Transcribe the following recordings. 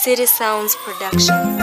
City Sounds Productions.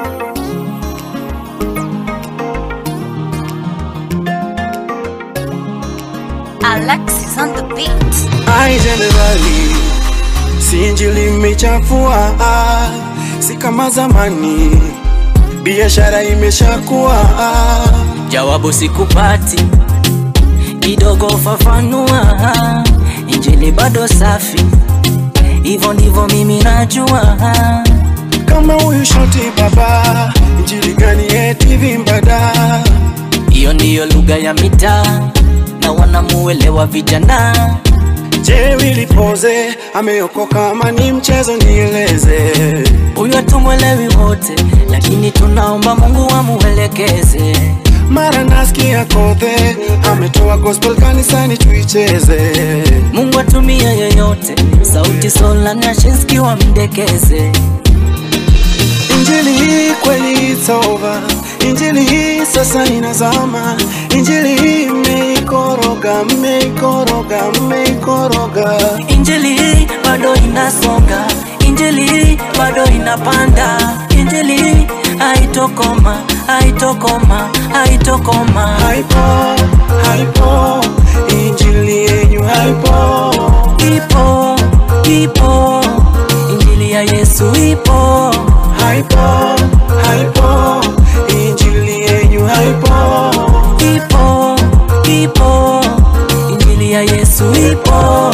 Alexis on the beat. Ai jenerali, si injili imechafua, si kama zamani, biashara imeshakuwa. Jawabu sikupati, kidogo fafanua. Injili bado safi, hivyo ndivyo mimi najua. Kama huyu shoti baba, injili gani eti vimbada? Hiyo ndiyo lugha ya mitaa na wanamuelewa vijana. Je, wilipoze ameokoka ama ni mchezo? Nieleze. Huyo hatumwelewi wote, lakini tunaomba Mungu amuelekeze. Mara nasikia kothe ametoa gospel kanisani tuicheze. Mungu atumie yeyote, sauti sola na Shinski wamdekeze. Injili hii kweli it's over. Injili hii sasa inazama. Injili hii mmeikoroga, mmeikoroga, mmeikoroga. Injili hii bado inasonga, injili hii bado inapanda, injili hii haitokoma, haitokoma, haitokoma. Haipo, haipo, injili yenyu haipo. Ipo, ipo, injili ya Yesu ipo, Haipo, haipo, injili yenyu haipo. ipo, ipo, injili ya Yesu ipo.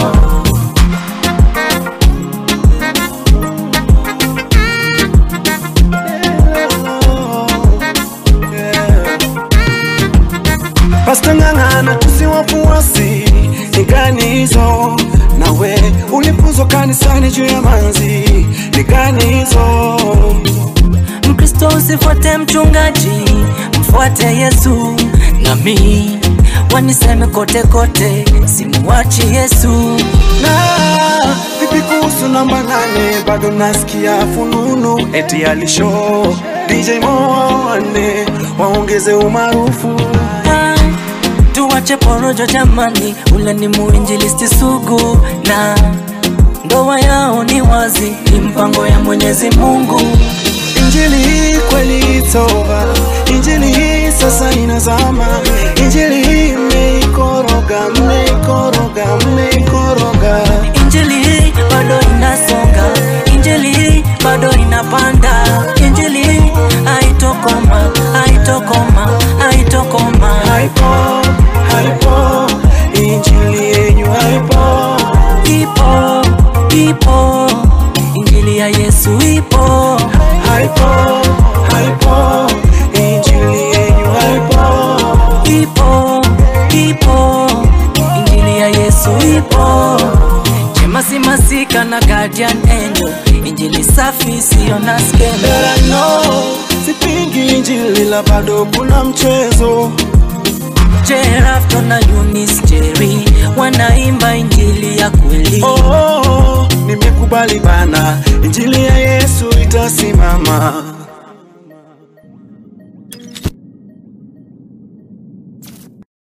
Pasta ng'ang'ana tusiwafuasi ni gani hizo? Nawe ulipuzwa kanisani juu ya manzi ni gani hizo? Mkristo usifuate mchungaji, mfuate Yesu. Nami waniseme kote kote, simuachi Yesu. Na vipi kuhusu namba nane? Bado nasikia fununu eti alisho DJ Moane waongeze umaarufu. Ah, Tuwache porojo jamani, ule ni muinjilisti sugu na ndoa yao ni wazi, ni mpango ya Mwenyezi Mungu. Injili hii kweli it's over. Injili hii sasa inazama. Injili hii mmeikoroga, mmeikoroga, mmeikoroga. Injili hii bado inasonga, injili hii bado inapanda, injili hii haitokoma, haitokoma, haitokoma. Haipo, haipo, injili yenyu haipo. Ipo, ipo, injili ya Yesu ipo, Haipo, haipo, injili yenyu haipo. ipo, ipo, injili ya Yesu ipo. Chemasi masika na guardian angel, injili safi siyo na skendo. But I know, sipingi injili la bado kuna mchezo. Jerafto na Eunice Jerry wanaimba injili ya kweli. Oh, nimekubali bana, injili ya Yesu itasimama.